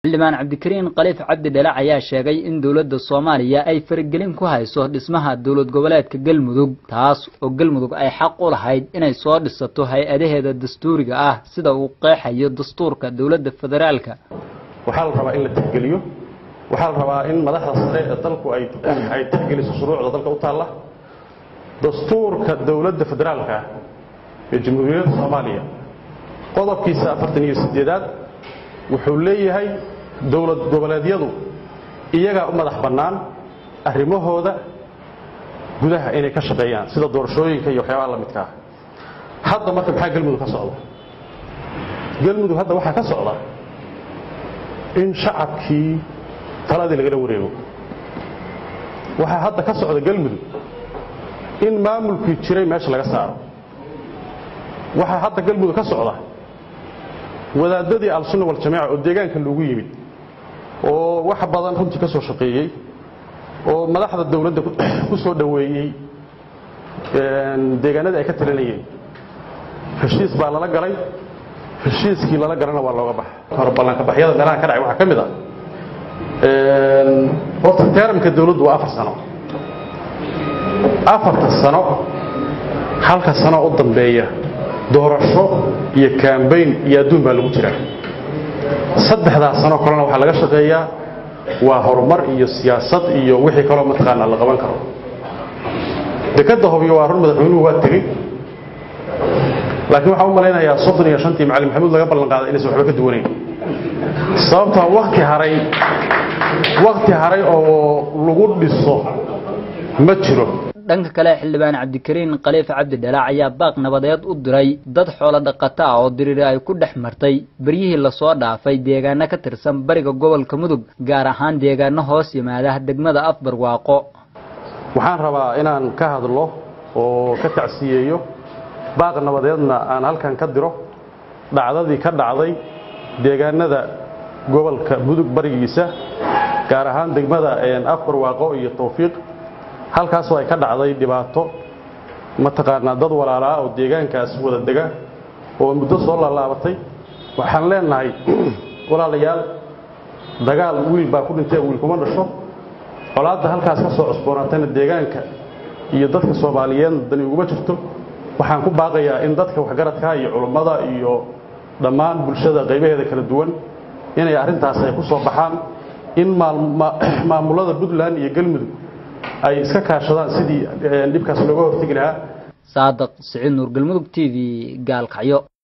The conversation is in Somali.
xildhibaan cabdikariin khaliif cabdi dhalac ayaa sheegay in dowladda soomaaliya ay faragelin ku hayso dhismaha dowlad goboleedka galmudug taas oo galmudug ay xaq u lahayd inay soo dhisato hay-adaheeda dastuuriga ah sida uu qeexayo dastuurka dowladda federaalka waxaa la rabaa in la tixgeliyo waxaa la rabaa in madaxda sare ee dalku ay ay tixgeliso shuruucda dalka u taalla dastuurka dowladda federaalka ah ee jamhuuriyadda soomaaliya qodobkiisa afartan iyo sideedaad wuxuu leeyahay dowlad goboleedyadu iyagaa u madax bannaan arrimahooda gudaha inay ka shaqeeyaan sida doorashooyinka iyo waxyaabaha la midka ah hadda marka maxaa galmudug ka socda galmudug hadda waxaa ka socda in shacabkii taladii lagala wareego waxaa hadda ka socda galmudug in maamulkii jiray meesha laga saaro waxaa hadda galmudug ka socda wadaadadii al-sunna waljamaaca oo deegaanka loogu yimid oo wax badan runtii ka soo shaqeeyey oo madaxda dowladda ku soo dhoweeyey deegaanadii ay ka talinayeen heshiis baa lala galay heshiiskii lala galana waa looga baxa hore ballankabaxyada meelaha ka dhacay waxaa ka mid ah horta teeramka dowladdu waa afar sano afarta sano halka sano u dambeeya doorasho iyo kambayn iyo adduun baa lagu jiraa saddexdaas sanoo kalena waxaa laga shaqeeyaa waa horumar iyo siyaasad iyo wixii kaloo mataqaanaa la qaban karo dekadda hobyo waa run madaxweynuhu waa tegey laakiin waxaan u malaynayaa soddon iyo shantii macalin maxamuud laga ballan qaaday inaysan waxba ka duwanayn sababtaa wakti haray wakti haray oo lagu dhiso ma jiro dhanka kale xildhibaan cabdikariin khaliif cabdi dhalac ayaa baaq nabadeed u diray dad xoolo dhaqato ah oo diriiri ay ku dhex martay beryihii lasoo dhaafay deegaano ka tirsan bariga gobolka mudug gaar ahaan deegaano hoos yimaada degmada afbarwaaqo waxaan rabaa inaan ka hadlo oo ka tacsiyeeyo baaq nabadeedna aan halkan ka diro dhacdadii ka dhacday deegaanada gobolka mudug barigiisa gaar ahaan degmada afbarwaaqo iyo tawfiiq halkaasoo ay ka dhacday dhibaato mataqaanaa dad walaalaa oo deegaankaas wada dega oo muddo soo laalaabatay waxaan leenahay walaalayaal dagaal wiil baa ku dhintay wiil kuma dhasho colaadda halkaas ka soo cusboonaatayna deegaanka iyo dadka soomaaliyeed dani uguma jirto waxaan ku baaqayaa in dadka waxgaradka iyo culummada iyo dhammaan bulshada qaybaheeda kala duwan inay arrintaas ay ku soo baxaan in maamulada puntland iyo galmudug ay iska kaashadaan sidii dhibkaas looga hortegi lahaa saadaq siciid nuur galmudug t v gaalkacyo